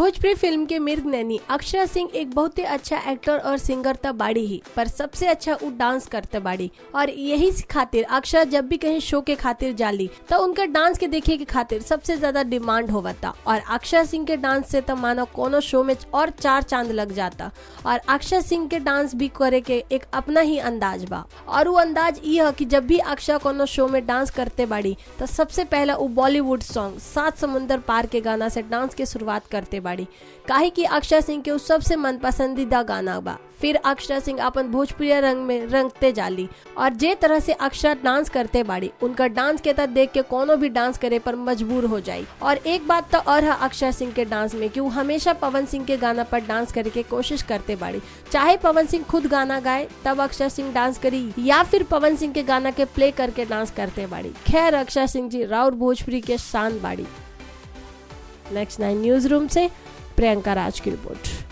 Bhojpuri film के मिर्ग नैनी अक्षरा सिंह एक बहुत ही अच्छा एक्टर और सिंगर तो बाड़ी ही पर सबसे अच्छा वो डांस करते बाड़ी और यही खातिर अक्षरा जब भी कहीं शो के खातिर जाली तो उनका डांस के देखे के खातिर सबसे ज्यादा डिमांड होवता और अक्षरा सिंह के डांस से तो मानो कोनो शो में और चार चांद लग जाता और अक्षरा सिंह के डांस भी करे के एक अपना ही अंदाज बा और वो अंदाज ये है कि जब भी अक्षरा कोनो शो में डांस करते बाड़ी तो सबसे पहला वो बॉलीवुड सॉन्ग सात समुंदर पार के गाना से डांस के शुरुआत करते बाड़ी काहे कि अक्षरा सिंह के उस सबसे मन पसंदीदा गाना बा फिर अक्षरा सिंह अपन भोजपुरी रंग में रंगते जाली और जे तरह से अक्षरा डांस करते बाड़ी उनका डांस के तक देख के कोनो भी डांस करे पर मजबूर हो जाई और एक बात तो और है अक्षरा सिंह के डांस में कि वो हमेशा पवन सिंह के गाना पर डांस करे के कोशिश करते बाड़ी चाहे पवन सिंह खुद गाना गाए तब अक्षरा सिंह डांस करी या फिर पवन सिंह के गाना के प्ले करके डांस करते बाड़ी खैर अक्षरा सिंह जी राउर भोजपुरी के शान बाड़ी नेक्स्ट नाइन न्यूज रूम से प्रियंका राज की रिपोर्ट